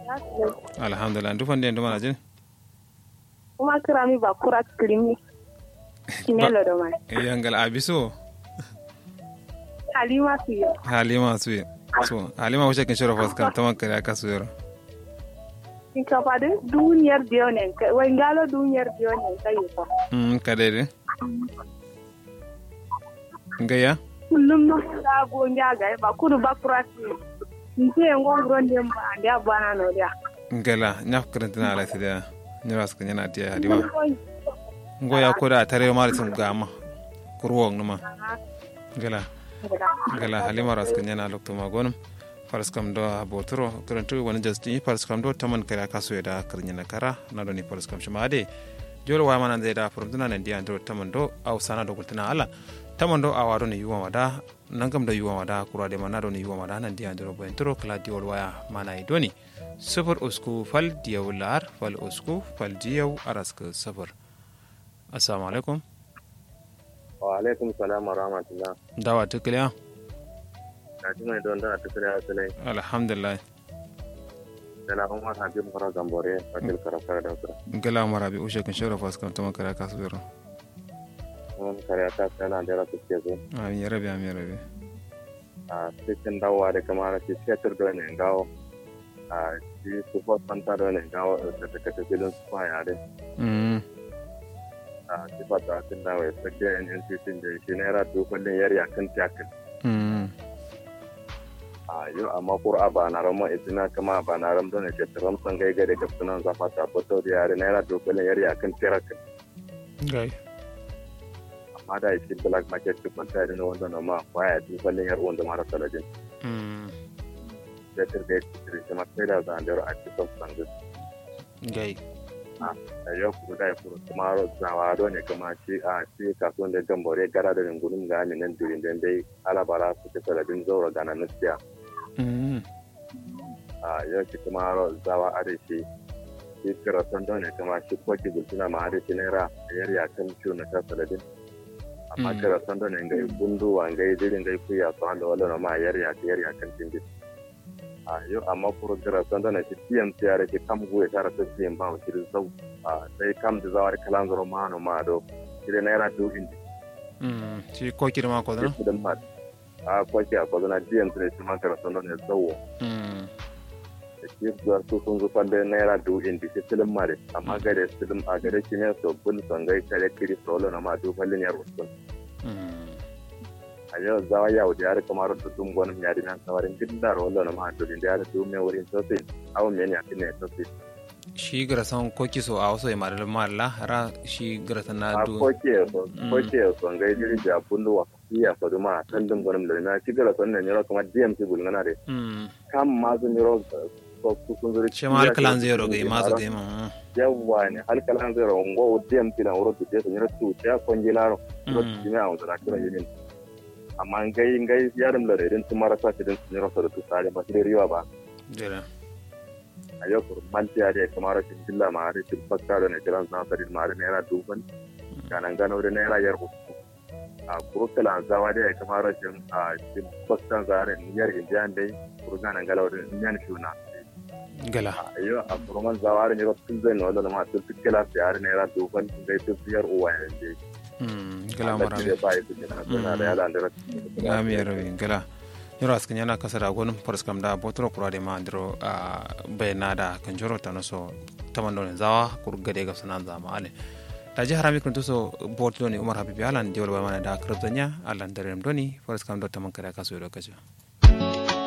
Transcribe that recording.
alhamdulillah ndu fande ndu mana jin kuma kirami ba kura kirimi kimelo do mai yangal abiso halima su yi halima su so halima wuce kin shiro fas kam taman kare aka su yoro in ka fadi duniyar biyo ne wai galo duniyar biyo ne kai ko mm kadere ngaya kullum no da go nyaga ba kudu ba kura su nte ngongro ndem ba ndia bana no dia ngala nyaf karantina ala sida nyras kan yana dia halima ngoya ko da tare ma sun gama kurwong numa ngala ngala halima ras kan yana lokto magonum faras kam do botoro karantu wani jasti faras kam do taman kara kaso da karnya kara na do ni faras kam shimade jolo wa mana zai da furumtuna nan dia do taman do au sana do kultuna ala taman do awa do ni yuwa wada nangam da yuwa wada kura de mana do ni yuwa wada nan dia do boyen toro kala diol waya mana i doni sufur usku fal diyaw lar fal usku fal diyaw araska sufur assalamu alaikum wa alaikum salam wa rahmatullah dawa tukliya na ji mai don da tukliya sulai alhamdulillah dala umar habib fara gambore fatil karafar da kura gala mara bi ushe kan shora fas kan tama kara kasu yaro mun kare ta sana da rasu ke zo amin ya rabi amin ya rabi a cikin dawowa da kamar shi fetur da ne gawo a shi su fos fanta da ne gawo da ta kata filin su kwa yare mm a shi fata sun dawo ya sake nnpc da shi naira dukwallin yari a kan tiyakin mm a yau amma kur a ba na rama izina kama ba na ram don ke tiram san gai gai da gafsunan zafa ta fito da yare naira dukwallin yari a kan tiyakin gai amma da shi black market duk wanta da wanda na ma kwaya dukwallin yar wanda mara saladin mm da tirga ya tiri shi ma sai da zandar a cikin sangus gai a yau kuma da ya furu kuma zawa do ne kuma shi a shi kasuwan da gambore gara da ringunin ga nan durin dan dai alabara su ta saladin zaura gana nasiya mm a yau shi kuma zawa a da shi shi kirasan do ne kuma shi kwaji gultuna ma a da shi naira a yar ya kan ciwo na ta saladin amma Mm. kirasan do ne ngai bundu wa ngai dirin ngai kuya to an da wala ma yar ya yar ya kan cin a yau amma kuro kirasan do ne shi tiyan tiyare shi kam guye tara ta tiyan ba shi zau a sai kam da zawar kalan zaro ma no ma do shi da naira du indi mm shi ko kirma ko dana shi da ma a kwaki a kwazana tiyan tire shi ma kirasan do ne zau mm shi zuwa su sun zufa da naira du indi shi filin mare amma gare filin a gare shi ne so bul son gai kare kiri solo na ma du fallin yar usul mm a yau zawa ya wuce yare kamar da dun gwanin yari nan sawarin gidda rolo na ma dulin da yare du me wurin sosai awon me ne a ne sosai shi garasan ko kiso a wasu imar malla ra shi garasan na a du koke so Mm. koke so ngai diri da bundu wa iya so duma tan dun gwanin da na ci gara son ne ne kamar DMC bulngana de mm kam ma sun yoro ko su sun zuri shi ma alkalan zero ga masu ga ma yawa ne halkalan zero ngo DMC na wuro tuce sun yoro tu ya konjilaro ko Mm. timi a wanda kira yimin amma ngai ngai yarum da redin su marasa shi din sun yoro so da tu sare ba shi riwa ba jira a yau kur mantiya da kamar rashin jilla ma har shi fakka da ne kiran na sari ma har naira duban kanan gano da naira yar uku a kurukala zawa da kamar rashin a shi fakka zare niyar indiyan dai kurganan galawa da indiyan shuna gala a yau a kurman zawa da ne ba tun zai nuna da ma tun tukila sai har naira duban gai tun yar uwa ya je mm gala Allah mara shi ba ya tuke na suna da yala da gami ya rabi gala yoro askan yana kasa da gonum faras kam da botoro kura de ma andro a bayna da kan joro ta no so taman don zawa kur gade ga sanan zama ale da ji harami kun so bot doni umar habibi alan diwol wa mana da krabzanya alan darem doni faras kam do taman kada kaso do kaja